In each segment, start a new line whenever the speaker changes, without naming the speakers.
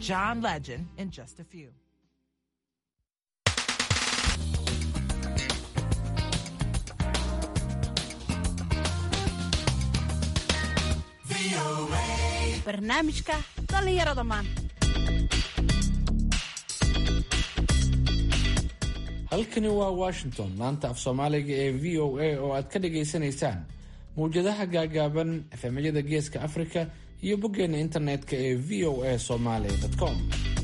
John Legend in just a few.
barnaamijka dhallinyarada maanta
halkani waa washington maanta af soomaaliga ee v o a oo aad ka dhagaysanaysaan mawjadaha gaagaaban efemyada geeska afrika iyo boggeena internetka ee v o a somaly com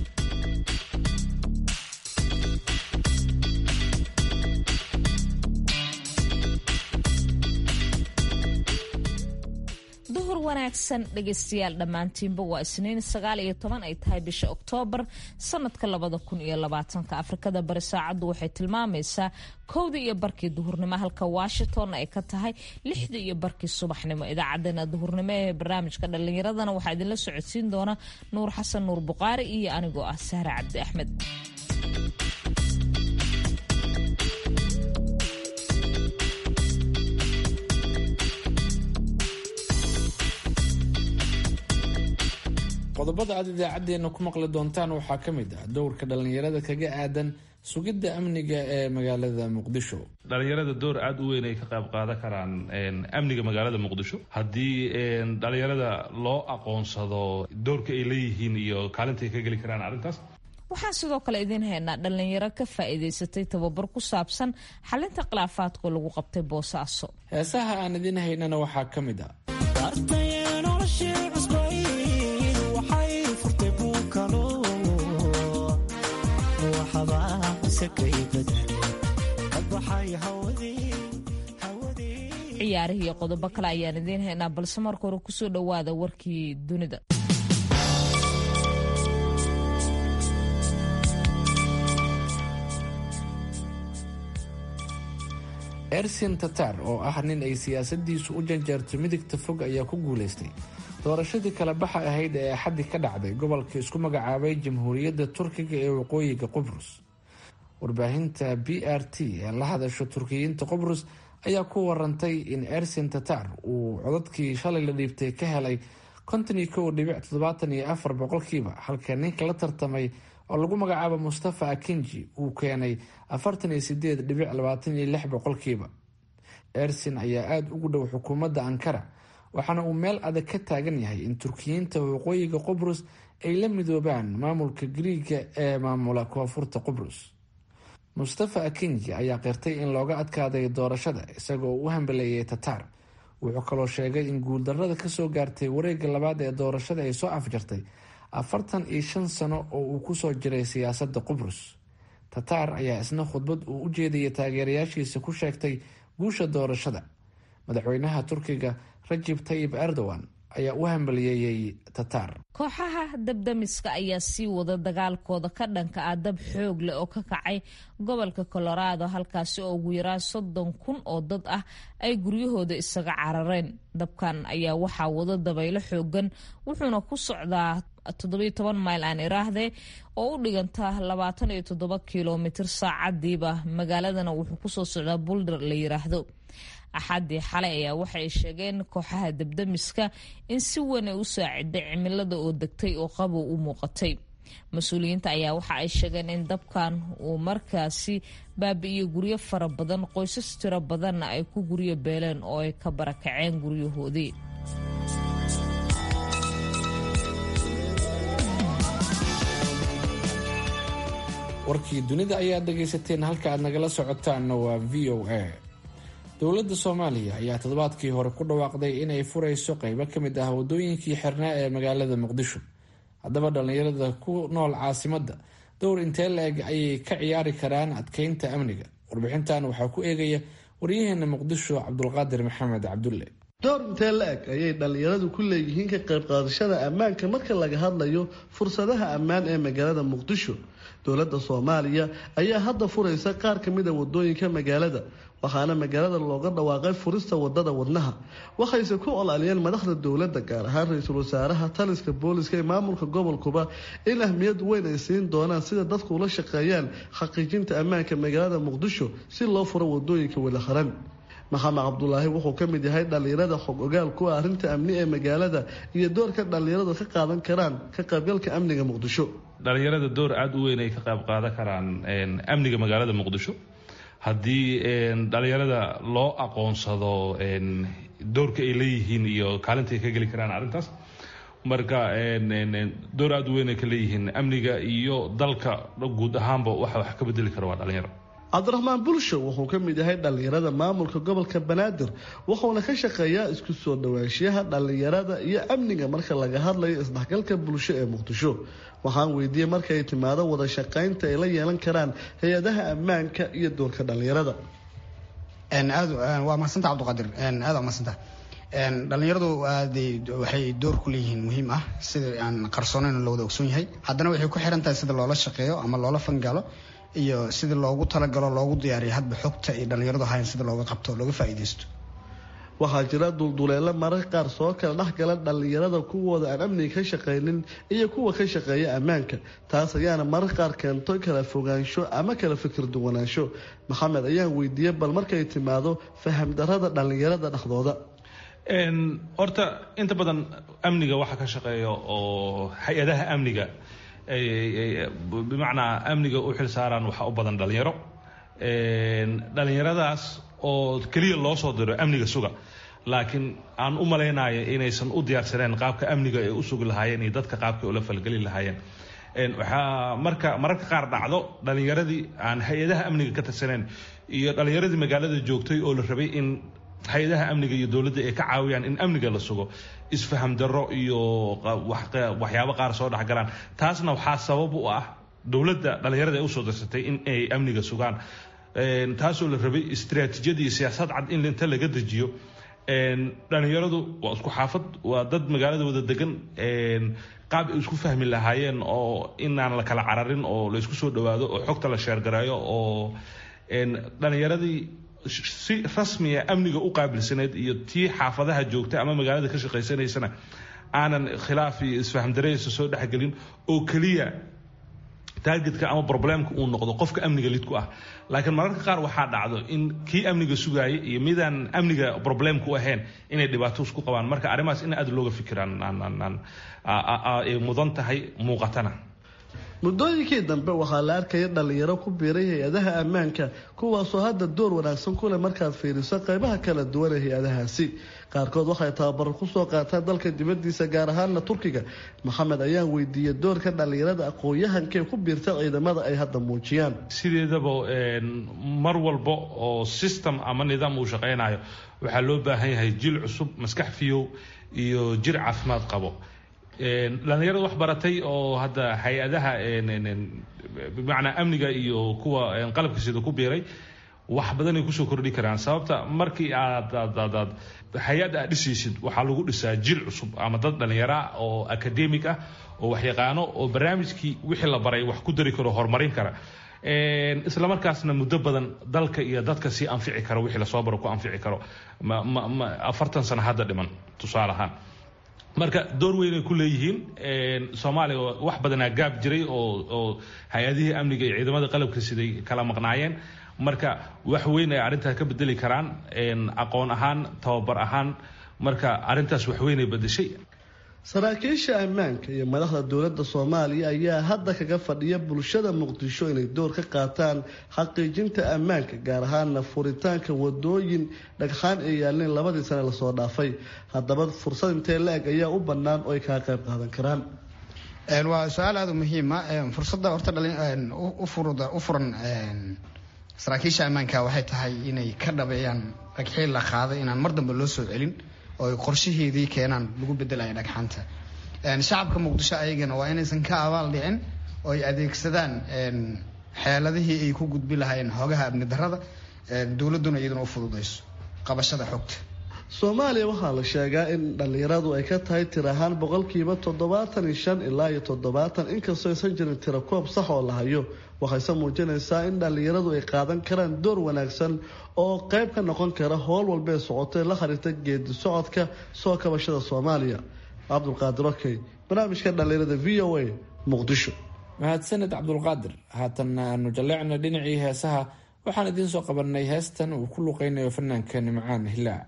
duhur wanaagsan dhegaystayaal dhammaantiinba waa isniin sagaal iyo toban ay tahay bisha oktoobar sanadka labada kun iyo labaatanka afrikada bari saacaddu waxay tilmaamaysaa kowdii iyo barkii duhurnimo halka washington ay ka tahay lixdii iyo barkii subaxnimo idaacadeena duhurnimo ee barnaamijka dhallinyaradana waxaa idinla socodsiin doona nuur xasan nuur buqaari iyo anigoo ah sahre cabdi axmed
qodobada aad idaacadeena ku maqli doontaan waxaa ka mid ah dowrka dhallinyarada kaga aadan sugidda amniga ee magaalada muqdisho
dhalinyarada door aada u weyn ay ka qayb qaadan karaan amniga magaalada muqdisho haddii dhalinyarada loo aqoonsado doorka ay leeyihiin iyo kaalinta ay ka geli karaan arrintaas
waxaan sidoo kale idiin haynaa dhallinyaro ka faa'iidaysatay tababar ku saabsan xalinta khilaafaadka lagu qabtay boosaaso
heesaha aan idiin haynana waxaa ka mid ah
ciyaarihii iyo qodobo kale ayaan idiin haynaa balse marka hore kusoo dhowaada warkii dunida
ersin tatar oo ah nin ay siyaasadiisu u janjeerto midigta fog ayaa ku guulaystay doorashadii kala baxa ahayd ee axaddi ka dhacday gobolka isku magacaabay jamhuuriyadda turkiga ee waqooyiga qubrus warbaahinta b r t ee la hadasho turkiyiinta qubrus ayaa ku warantay in ersin tatar uu codadkii shalay la dhiibtay ka helay konton iyo kow dhibic toddobaatan iyo afar boqolkiiba halka ninka la tartamay oo lagu magacaabo mustafa akinji uu keenay afartan iyo sideed dhibic labaatan iyo lix boqolkiiba ersin ayaa aada ugu dhow xukuumadda ankara waxaana uu meel adag ka taagan yahay in turkiyiinta waqooyiga qubrus ay la midoobaan maamulka griiga ee maamula koonfurta qubrus mustafa akinji ayaa qirtay in looga adkaaday doorashada isagoo u hambaleeyay tatar wuxuu kaloo sheegay in guuldarada kasoo gaartay wareega labaad ee doorashada ay soo afjartay afartan iyo shan sano oo uu kusoo jiray siyaasadda qubrus tatar ayaa isna khudbad uu u jeedayay taageerayaashiisa ku sheegtay guusha doorashada madaxweynaha turkiga rajib tayib erdogan ayaa u hambaliyeeyey tatar
kooxaha dabdamiska ayaa sii wada dagaalkooda ka dhanka ah dab xoog leh oo ka kacay gobolka colorado halkaasi oo ugu yaraan soddon kun oo dad ah ay guryahooda isaga carareen dabkan ayaa waxaa wada dabaylo xoogan wuxuuna ku socdaa toddobiyo toban mayl aan iraahdee oo u dhiganta labaatan iyo toddoba kilomitir saacadiiba magaaladana wuxuu kusoo socdaa bulder la yiraahdo axaddii xalay ayaa waxay sheegeen kooxaha dabdamiska in si weyn ay u saaciday cimilada oo degtay oo qabow u muuqatay mas-uuliyiinta ayaa waxa ay sheegeen in dabkan uu markaasi baabi'iyo guryo fara badan qoysas tiro badanna ay ku guryo beeleen oo ay ka barakaceen guryahoodii
warkii dunida ayaad dhagaysateen halka aad nagala socotaanna waa v o a dowladda soomaaliya ayaa toddobaadkii hore ku dhawaaqday inay furayso qeybo ka mid ah wadooyinkii xirnaa ee magaalada muqdisho haddaba dhallinyarada ku nool caasimadda dowr intee la-eg ayay ka ciyaari karaan adkeynta amniga warbixintan waxaa ku eegaya waryaheena muqdisho cabdulqaadir maxamed cabdulle
door intee la-eg ayay dhallinyaradu ku leeyihiin ka qayb qaadashada ammaanka marka laga hadlayo fursadaha ammaan ee magaalada muqdisho dowladda soomaaliya ayaa hadda furaysa qaar ka mid a wadooyinka magaalada waxaana magaalada looga dhawaaqay furista wadada wadnaha waxayse ku olaaliyeen madaxda dowladda gaar ahaan ra-iisul wasaaraha taliska booliska ee maamulka gobolkuba in ahmiyad weyn ay siin doonaan sida dadku ula shaqeeyaan xaqiijinta ammaanka magaalada muqdisho si loo furo wadooyinka walaharan maxamed cabdulaahi wuxuu ka mid yahay dhallinyarada xog ogaal kuwa arrinta amni ee magaalada iyo doorka dhallinyaradu ka qaadan karaan ka qaybgalka amniga muqdisho
dhalinyarada door aada u weyn ay ka qayb qaadan karaan amniga magaalada muqdisho haddii dhalinyarada loo aqoonsado doorka ay leeyihiin iyo kaalinta ay ka geli karaan arrintaas marka door aada u weyn ay ka leeyihiin amniga iyo dalka guud ahaanba waxa wax ka bedeli kara waa dhalinyaro
cabdiraxmaan bulsho wuxuu ka mid yahay dhallinyarada maamulka gobolka banaadir wuxuuna ka shaqeeyaa isku soo dhawaanshiyaha dhallinyarada iyo amniga marka laga hadlayo isdhexgalka bulsho ee muqdisho waxaan weydiiyey markaay timaado wada shaqaynta ay la yeelan karaan hay-adaha ammaanka iyo doorka dhallinyarada
aad waa mahadsanta cabdiqaadir aad waa mahadsanta dhalinyaradu aaday waxay door ku leeyihiin muhiim ah sida aan qarsoonayn loo wada ogsoon yahay haddana waxay ku xiran tahay sida loola shaqeeyo ama loola fangalo iyo sida loogu talagalo loogu diyaariyo hadba xogta ay dhalinyaradu hayan sida looga qabto looga faa'iidaysto
waxaa jira dulduleelo mararka qaar soo kala dhexgala dhallinyarada kuwooda aan amniga ka shaqaynin iyo kuwa ka shaqeeya ammaanka taas ayaana mararka qaar keento kala fogaansho ama kala fikir duwanaansho maxamed ayaan weydiiyey bal markay timaado faham darada dhallinyarada dhexdooda
horta inta badan amniga waxa ka shaqeeya oo hay-adaha amniga bimacnaa amniga u xil saaraan waxaa u badan dhalinyaro dhalinyaradaas oo keliya loo soo diro amniga suga laakiin aan u malaynayo inaysan u diyaarsaneen qaabka amniga ay u sugi lahaayeen iyo dadka qaabka ula falgeli lahaayeen waxaa marka mararka qaar dhacdo dhalinyaradii aan hay-adaha amniga ka tirsaneen iyo dhalinyaradii magaalada joogtay oo la rabay in hay-adaha amniga iyo dowladda ay ka caawiyaan in amniga la sugo isfaham darro iyo waxyaabo qaar soo dhexgalaan taasna waxaa sabab u ah dowladda dhalinyarada ay usoo dirsatay in ay amniga sugaan taasoo la rabay istraatiijiyad iyo siyaasad cad in inta laga dejiyo dhalinyaradu waa isku xaafad waa dad magaalada wada degan qaab ay isku fahmi lahaayeen oo inaan la kala cararin oo la isku soo dhawaado oo xogta la sheergareeyo oo dhalinyaradii si rasmiya amniga u qaabilsaneyd iyo tii xaafadaha joogta ama magaalada ka shaqaysanaysana aanan khilaaf iyo isfaham dareysa soo dhexgelin oo keliya taargetka ama problemka uu noqdo qofka amniga lidku ah laakiin mararka qaar waxaa dhacdo in kii amniga sugaayay iyo midaan amniga problemku ahayn inay dhibaato isku qabaan marka arrimahaas in aad looga fikiraan ay mudan tahay muuqatana
muddooyinkii dambe waxaa la arkaya dhallinyaro ku biiray hay-adaha ammaanka kuwaasoo hadda door wanaagsan ku leh markaad fiiriso qaybaha kala duwan ee hay-adahaasi qaarkood waxay tababaro kusoo qaataan dalka dibadiisa gaar ahaana turkiga maxamed ayaan weydiiyey doorka dhallinyarada aqoon-yahankaee ku biirta ciidamada ay hadda muujiyaan
sideedaba mar walba oo system ama nidaam uu shaqaynayo waxaa loo baahan yahay jil cusub maskax fiyow iyo jir caafimaad qabo dhalinyarada wax baratay oo hadda hay-adaha bimacnaa amniga iyo kuwa qalabka sida ku biiray wax badanay kusoo kordhi karaan sababta markii aad aad hay-ad aad dhisaysid waxaa lagu dhisaa jil cusub ama dad dhallinyara oo academic ah oo waxyaqaano oo barnaamijkii wixii la baray wax ku dari karo horumarin kara isla markaasna muddo badan dalka iyo dadka sii anfici karo wixii lasoo baro ku anfici karo afartan sano hadda dhiman tusaale ahaan marka door weynay ku leeyihiin soomaaliya wax badanaa gaab jiray oo oo hay-adihii amniga iyo ciidamada qalabka siday kala maqnaayeen marka wax weyn ay arrintaas ka bedeli karaan aqoon ahaan tababar ahaan marka arrintaas wax weynay bedeshay
saraakiisha ammaanka iyo madaxda dowladda soomaaliya ayaa hadda kaga fadhiya bulshada muqdisho inay door ka qaataan xaqiijinta ammaanka gaar ahaana furitaanka wadooyin dhagxaan ay yaalleen labadii sane lasoo dhaafay haddaba fursad intee la-eg ayaa u bannaan oo ay kaga qayb qaadan karaan
waa su-aal aada u muhiima fursadda horta u furan saraakiisha ammaanka waxay tahay inay ka dhabeeyaan dhagxiil la qaaday inaan mar dambe loo soo celin oo qorshaheedii keenaan lagu bedelaya dhagxaanta shacabka muqdisho ayagana waa inaysan ka abaal dhicin oo ay adeegsadaan xeeladihii ay ku gudbi lahaayeen hoogaha amni darada dowladduna iyaduna u fududayso qabashada xogta
soomaaliya waxaa la sheegaa in dhallinyaradu ay ka tahay tir ahaan boqolkiiba toddobaatan iyo shan ilaa iyo toddobaatan inkastoo aysan jirin tiro koob sax oo la hayo waxayse muujinaysaa in dhallinyaradu ay qaadan karaan door wanaagsan oo qayb ka noqon kara howl walbee socotay la xiriirta geedi socodka soo kabashada soomaaliya cabdulqaadir okey barnaamijka dhallinyarada v o a muqdisho
mahadsaned cabdulqaadir haatanna aanu jalleecna dhinacii heesaha waxaan idiin soo qabanay heestan uu ku luqeynayo fanaanka nimcaan hilaa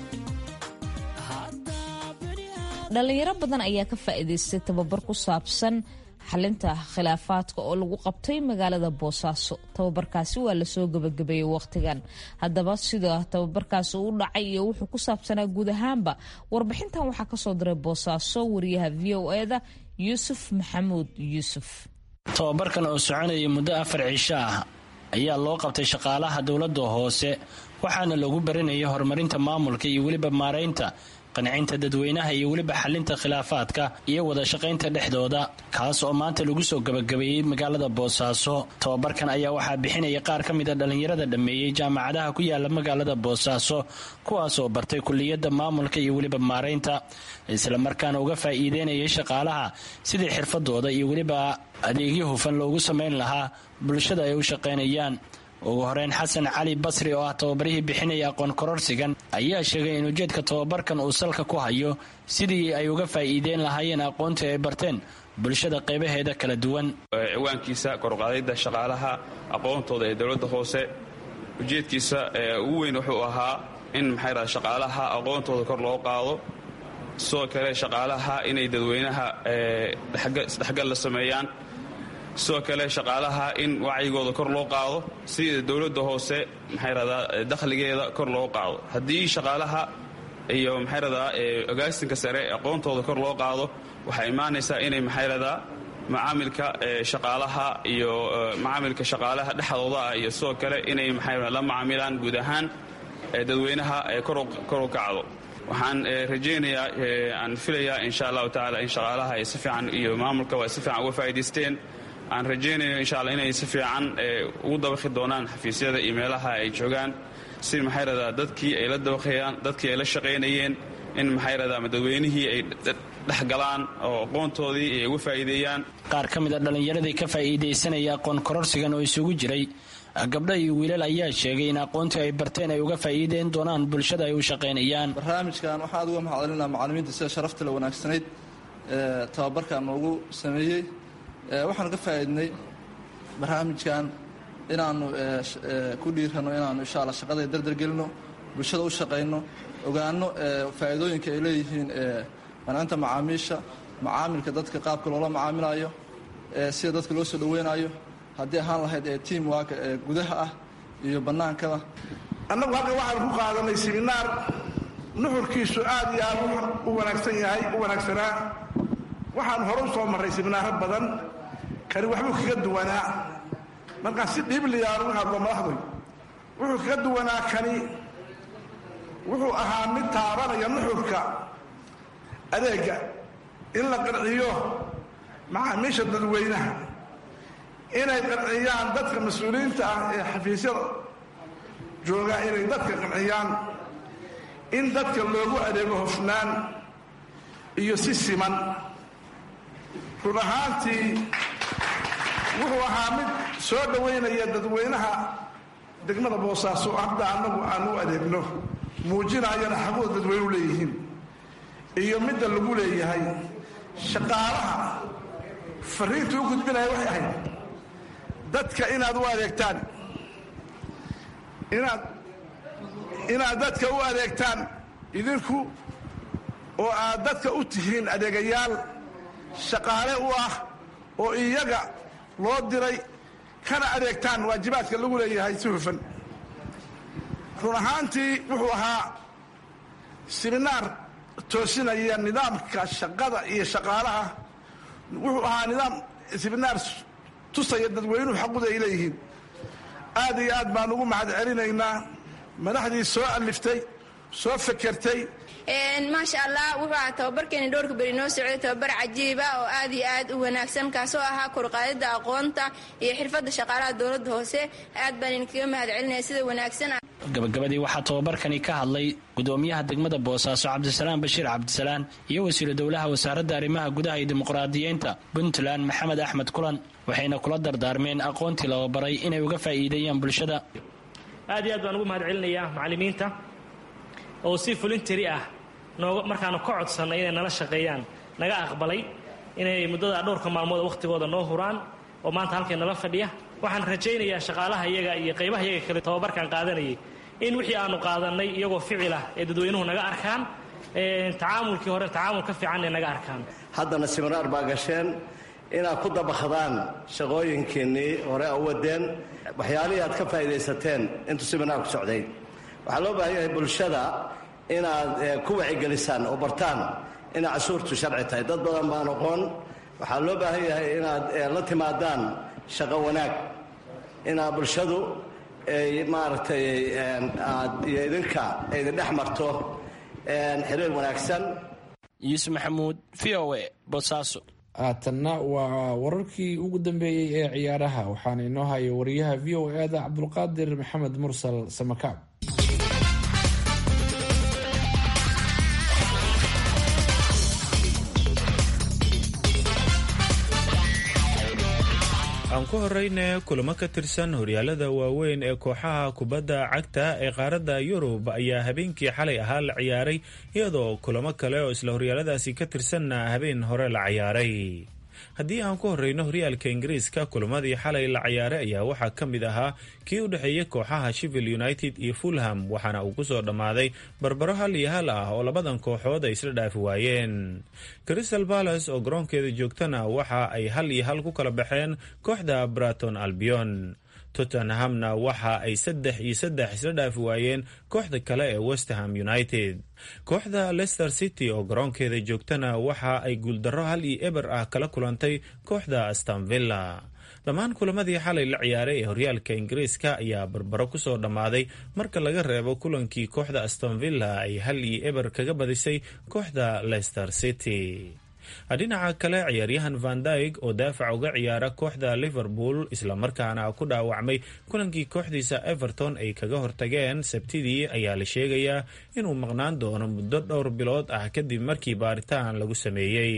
dhalinyaro badan ayaa ka faa'iidaystay tababar ku saabsan xalinta khilaafaadka oo lagu qabtay magaalada boosaaso tababarkaasi waa lasoo gabagabeeyey wakhtigan haddaba sida tababarkaasi u dhacay iyo wuxuu ku saabsanaa guud ahaanba warbixintan waxaa kasoo diray boosaaso wariyaha v o eda yuusuf maxamuud yuusuf
tababarkan oo soconaya muddo afar cisho ah ayaa loo qabtay shaqaalaha dowladda hoose waxaana lagu baranayay horumarinta maamulka iyo weliba maaraynta qancinta dadweynaha iyo weliba xalinta khilaafaadka iyo wada shaqaynta dhexdooda kaas oo maanta lagu soo gabagabeeyey magaalada boosaaso tababarkan ayaa waxaa bixinaya qaar ka mid a dhallinyarada dhammeeyey jaamacadaha ku yaala magaalada boosaaso kuwaas oo bartay kuliyadda maamulka iyo weliba maaraynta islamarkaana uga faa'iideynayay shaqaalaha sidii xirfadooda iyo weliba adeegyo hufan loogu samayn lahaa bulshada ay u shaqaynayaan ugu horeyn xasan cali basri oo ah tababarihii bixinaya aqoon kororsigan ayaa sheegay in ujeedka tababarkan uu salka ku hayo sidii ay uga faa'iideyn lahaayeen aqoontii ay barteen bulshada qaybaheeda kala duwan
ciwaankiisa koruqaadayda shaqaalaha aqoontooda ee dowladda hoose ujeedkiisa ugu weyn wuxuu ahaa in maxay dhaha shaqaalaha aqoontooda kor loo qaado sidoo kale shaqaalaha inay dadweynaha isdhexgal la sameeyaan sidoo kale shaqaalaha in wacyigooda kor loo qaado sida dowladda hoose maxay radaa dakhligeeda kor loo qaado haddii shaqaalaha iyo maxay radaa ogaasinka sare aqoontooda kor loo qaado waxaa imaanaysaa inay maxay radaa macaamilka shaqaalaha iyo macaamilka shaqaalaha dhexdooda ah iyo sidoo kale inay maxay la macaamilaan guud ahaan dadweynaha kor u kacdo waxaan rajaynayaa aan filayaa insha allahu tacaala in shaqaalaha ay si fiican iyo maamulka waa si fiican uga faa'idaysteen aan rajaynayo insha alla inay si fiican ugu dabaqi doonaan xafiisyada iyo meelaha ay joogaan si maxay radaa dadkii ay la dabaqayaan dadkii ay la shaqaynayeen in maxay radaa dadweynihii ay dhexgalaan oo aqoontoodii ay uga faa'iideeyaan
qaar ka mid a dhallinyaradii ka faa'iidaysanaya aqoon kororsigan oo isugu jiray gabdha iyo wiilal ayaa sheegay in aqoontii ay barteen ay uga faa'iideyn doonaan bulshada ay u shaqaynayaan
barnaamijkan waxaan aad uga mahadcelinaa macallimiinta sida sharafta la wanaagsanayd ee tababarkan noogu sameeyey waxaan ka faa'iidnay barnaamijkan inaannu ku dhiirano inaannu insha alla shaqada dardargelino bulshada u shaqayno ogaano faa'iidooyinka ay leeyihiin qancinta macaamiisha macaamilka dadka qaabka loola macaamilayo sida dadka loo soo dhaweynayo haddii ahaan lahayd ee tiam waaka ee gudaha ah iyo bannaankaba
annagu halkan waxaan ku qaadanay siminaar nuxurkiisu aad iyo aad u wanaagsan yahay u wanaagsanaa waxaan hore u soo marray siminaaro badan kani waxbuu kaga duwanaa markaan si dhiibliya aan uga hadlo madaxdoy wuxuu kaga duwanaa kani wuxuu ahaa mid taabanaya nuxurka adeega in la qanciyo macaamiisha dadweynaha inay qanciyaan dadka mas-uuliyiinta ah ee xafiisyada jooga inay dadka qanciyaan in dadka loogu adeego hofnaan iyo si siman run ahaantii wuxuu ahaa mid soo dhowaynaya dadweynaha degmada boosaaso hadda annagu aan u adeegno muujinayana xaquuda dadweynuhu leeyihiin iyo midda lagu leeyahay shaqaalaha fariinta u gudbinaya waxay ahayd dadka inaad u adeegtaan inaad inaad dadka u adeegtaan idinku oo aad dadka u tihiin adeegayaal shaqaale u ah oo iyaga loo diray kana adeegtaan waajibaadka lagu leeyahay si hufan run ahaantii wuxuu ahaa siminaar toosinaya nidaamka shaqada iyo shaqaalaha wuxuu ahaa nidaam siminaar tusaya dadweynuhu xaquda ay leeyihiin aad iyo aad baan ugu mahad celinaynaa madaxdii soo aliftay soo fekertay
maasha allah wuxuu ahaa tababarkeeni dhowrka beri noo socday tababar cajiiba oo aad iyo aad u wanaagsan kaasoo ahaa korqaadida aqoonta iyo xirfadda shaqaalaha dowladda hoose aad baan idinkaga mahad celinaya sida wanaagsan
gabagabadii waxaa tababarkani ka hadlay gudoomiyaha degmada boosaaso cabdisalaan bashiir cabdisalaan iyo wasiiru dowlaha wasaaradda arrimaha gudaha iyo dimuqraadiyiinta puntland maxamed axmed kulan waxayna kula dardaarmeen aqoontii laba baray inay uga faa'iideeyaan bulshada
aad iyo aad baan ugu mahad celinayaa macallimiinta oo si fulintiri ah nooga markaanu ka codsannay inay nala shaqeeyaan naga aqbalay inay muddada dhowrka maalmood wakhtigooda noo huraan oo maanta halkay nala fadhiya waxaan rajaynayaa shaqaalaha iyaga iyo qaybaha iyaga kale tababarkan qaadanayay in wixii aanu qaadannay iyagoo ficilah ee dadweynuhu naga arkaan tacaamulkii hore tacaamul ka fiican ee naga arkaan
haddana siminaar baa gasheen inaad ku dabakhdaan shaqooyinkiinnii hore a u wadeen waxyaalihii aad ka faa'iidaysateen intuu siminaarku socday waxaa loo baahan yahay bulshada inaad ku wacigelisaan oo bartaan inay cashuurtu sharci tahay dad badan baan aqoon waxaa loo baahan yahay inaad la timaadaan shaqo wanaag inaad bulshadu ay maaragtay aad iyo idinka aydin dhex marto xiriir wanaagsan
yuusuf maxamuud v o a boosaaso
haatanna waa wararkii ugu dambeeyey ee ciyaaraha waxaana inoo haya wariyaha v o e-da cabdulqaadir maxamed mursal samakaab
aan ku horeyne kulamo ka tirsan horyaalada waaweyn ee kooxaha kubadda cagta ee qaaradda yurub ayaa habeenkii xalay ahaa la ciyaaray iyadoo kulamo kale oo isla horyaaladaasi ka tirsanna habeen hore la ciyaaray haddii aan ku horeyno horyaalka ingiriiska kulamadii xalay la ciyaaray ayaa waxaa ka mid ahaa kii u dhexeeyey kooxaha shivil united iyo fulham waxaana uu kusoo dhammaaday barbaro hal iyo hal ah oo labadan kooxood ay isla dhaafi waayeen crystal balas oo garoonkeeda joogtana waxa ay hal iyo hal ku kala baxeen kooxda braton albion tottenhamna waxa ay saddex iyo saddex isla dhaafi waayeen kooxda kale ee westerham united kooxda leicester city oo garoonkeeda joogtana waxa ay guuldarro hal iyo eber ah kala kulantay kooxda astamvilla dhammaan kulamadii xalay la ciyaaray ee horyaalka ingiriiska ayaa barbaro kusoo dhammaaday marka laga reebo kulankii kooxda astonvilla ay hal iyo eber kaga badisay kooxda leicester city dhinaca kale ciyaaryahan van dyg oo daafac uga ciyaara kooxda liverpool islamarkaana ku dhaawacmay kulankii kooxdiisa everton ay kaga hortageen sabtidii ayaa la sheegayaa inuu maqnaan doono muddo dhowr bilood ah kadib markii baaritaan lagu sameeyey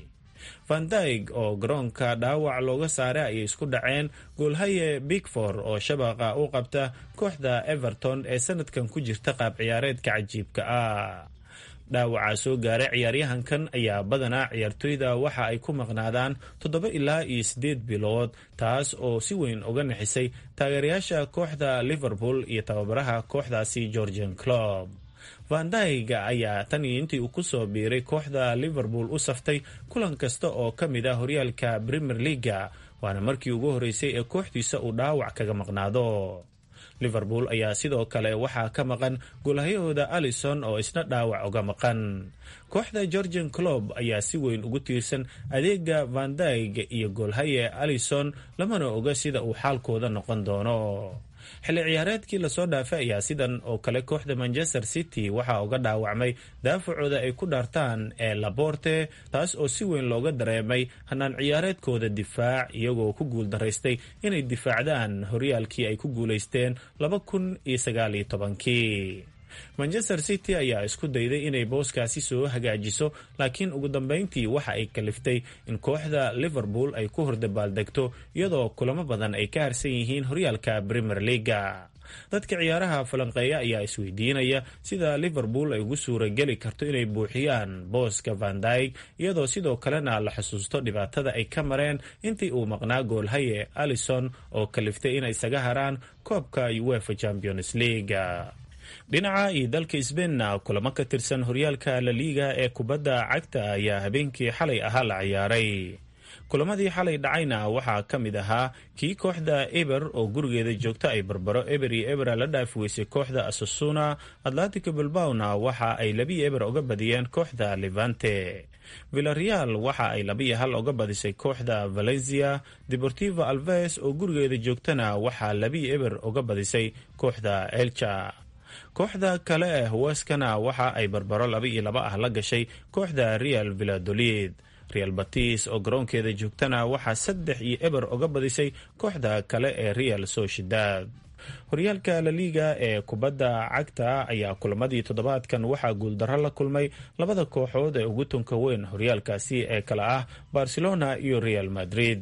van dyg oo garoonka dhaawac looga saaray ayay isku dhaceen goolhaye bigfor oo shabaqa u qabta kooxda everton ee sanadkan ku jirta qaab ciyaareedka cajiibka ah dhaawacaa soo gaaray ciyaaryahankan ayaa badanaa ciyaartoyda waxa ay ku maqnaadaan toddoba ilaa iyo siddeed bilood taas oo si weyn uga nixisay taageerayaasha kooxda liverpool iyo tababaraha kooxdaasi georgian clob van dyg ayaa tan iyo intii uu kusoo biiray kooxda liverpool u saftay kulan kasta oo ka mid ah horyaalka premier leaga waana markii ugu horreysay ee kooxdiisa uu dhaawac kaga maqnaado liverpool ayaa sidoo kale waxaa ka maqan goolhayahooda alison oo isna dhaawac uga maqan kooxda georgian clob ayaa si weyn ugu tiirsan adeega van dyg iyo goolhaye alison lamana oga sida uu xaalkooda noqon doono xilli ciyaareedkii lasoo dhaafay ayaa sidan oo kale kooxda manchester city waxaa uga dhaawacmay daafacooda ay ku dhaartaan ee laborte taas oo si weyn looga dareemay hanaan ciyaareedkooda difaac iyagoo ku guuldaraystay inay difaacdaan horyaalkii ay ku guulaysteen laba kun iyo sagaal iyo tobankii manchester city ayaa isku dayday inay booskaasi soo hagaajiso laakiin ugu dambeyntii waxa ay kaliftay in kooxda liverpool ay ku hordabaaldegto iyadoo kulamo badan ay ka harsan yihiin horyaalka premier leaga dadka ciyaaraha falanqeeya ayaa isweydiinaya sida liverpool ay ugu suurageli karto inay buuxiyaan booska van dyg iyadoo sidoo kalena la xusuusto dhibaatada ay ka mareen intii uu maqnaa goolhaye alison oo kaliftay inay isaga haraan koobka uefa champions leaga dhinaca iyo dalka sbeinna kulamo ka tirsan horyaalka laliiga ee kubadda cagta ayaa habeenkii xalay ahaa la ciyaaray kulamadii xalay dhacayna waxaa ka mid ahaa kii kooxda eber oo gurigeeda joogta ay barbaro eber iyo ebera la dhaafi weysay kooxda asasuna atlantico bilbawna waxa ay labiyo eber uga badiyeen kooxda levante villareal waxa ay labiyo hal uga badisay kooxda valencia deportivo alves oo gurigeeda joogtana waxaa labiyo eber uga badisay kooxda elcha kooxda kale ee huweskana waxa ay barbaro laba iyo laba ah la gashay kooxda real villadolid real batis oo garoonkeeda joogtana waxaa saddex iyo eber uga badisay kooxda kale ee real sociedad horyaalka laliiga ee kubadda cagta ayaa kulamadii toddobaadkan waxaa guuldarro la kulmay labada kooxood ee ugu tunka weyn horyaalkaasi ee kale ah barcelona iyo real madrid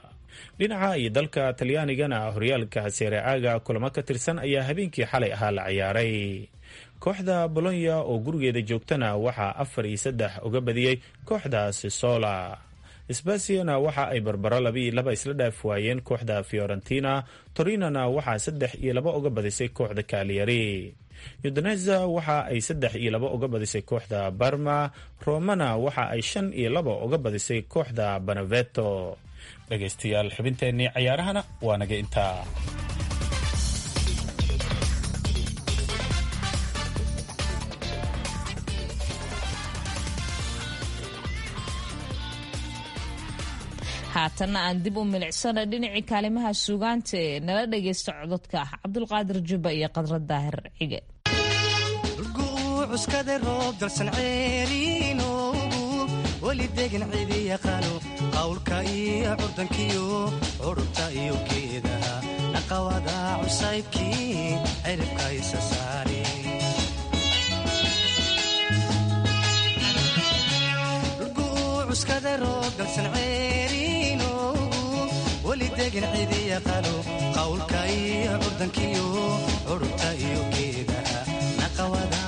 dhinaca iyo dalka talyaanigana horyaalka sereaga kulamo ka tirsan ayaa habeenkii xalay ahaa la ciyaaray kooxda bolonya oo gurigeeda joogtana waxaa afar iyo saddex uga badiyey kooxda sisola sbasiana waxa ay barbaro laba iyo laba isla dhaaf waayeen kooxda fiorentina torinona waxaa saddex iyo laba uga badisay kooxda kaaliyari udineza waxa ay saddex iyo laba uga badisay kooxda barma romana waxa ay shan iyo laba uga badisay kooxda banaveto dhegaystayaal xubinteennii cayaarahana waa naga intaa
haatanna aan dib u milicsana dhinacii kaalimaha suugaanta ee nala dhagaysta cododka ah cabdulqaadir jubba iyo qadra daahir cige
cuskada roob dalsan ceeriinoogu weli degan cidi yaqaano qawlka iyo curdankiyo curubta iyo geedaha dhaqawada cusaybkii ciribka isa saare cuskada roob dalsan ceeriinoogu weli degan cidi yaqaano qawlka iyo curdankiyo curubta iyo geedaha dhaqawada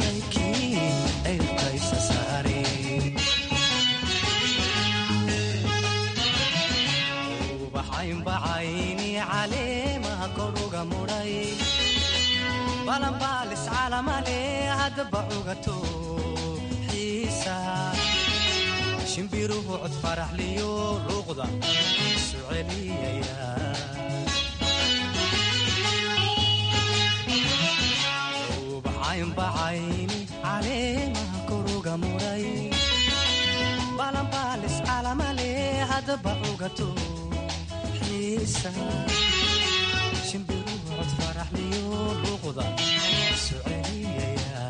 ubaxaynbacayni caleemaha koruga mudhay balanbaalis calamale haddaba cugato xiisa shimbiruhu cod faraxliyo luuqda isu celiyaya bacaynbacayni caleemaha koruga mudhay balanbaalis calamale haddaba cugato xiisa shimbiruhu cod faraxliyo luuqda isu celiyaya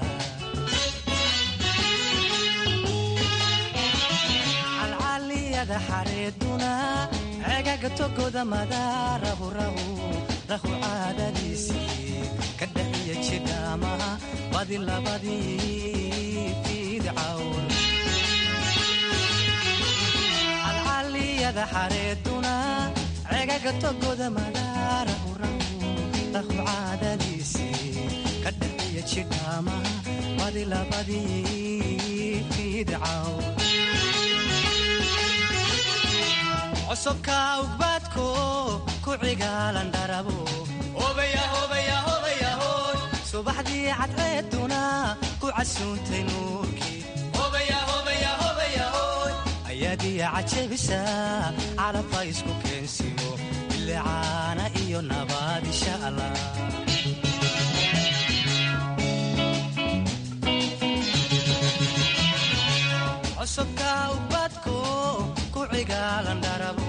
calcaliyada xareeduna cegaga togoda madaarahu rahu rahu caadadiisii ka dhaxiya jidhaamaha badi labadii fiidcawn calcaliyada xareeduna cegaga togoda madaarahu rahu rahu caadadiisii ka dhaxiya jidhaamaha badi labadii fiidcawn csobka ugbaadko ku cigaalan dharabo subaxdii cadceeduna ku casuuntay nuurkii ayaadiya cajabisa calabka isku keensiyo bilicaana iyo nabaad insha allah csobka ugbaadko ku cigaalan dharabo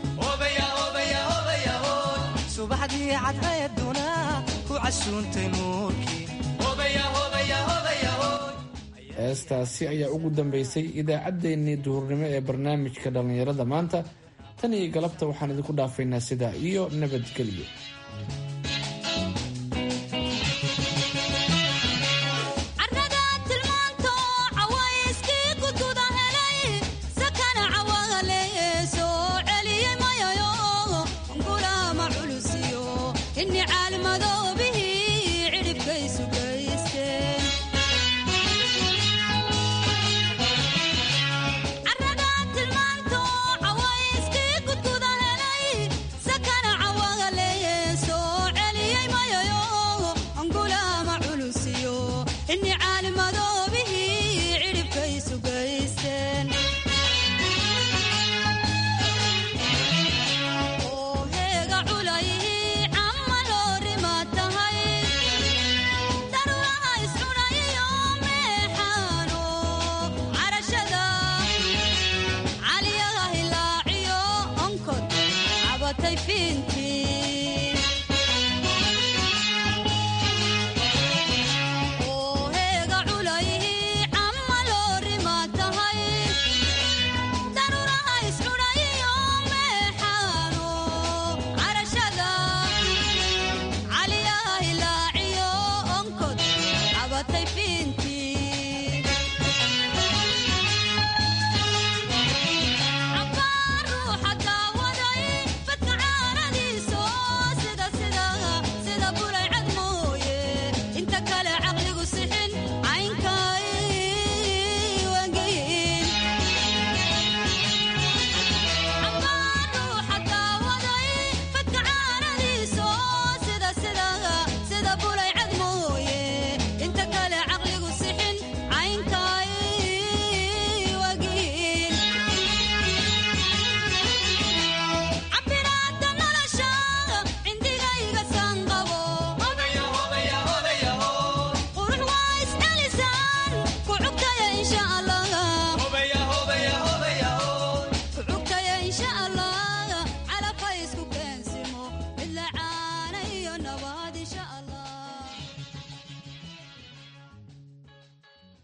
subaxdii cadceeduna ku casuuntay nuurkii
heestaasi ayaa ugu dambaysay idaacaddeenii duhurnimo ee barnaamijka dhallinyarada maanta tan iyo galabta waxaan idinku dhaafaynaa sidaa iyo nabadgelyo
ini caalimado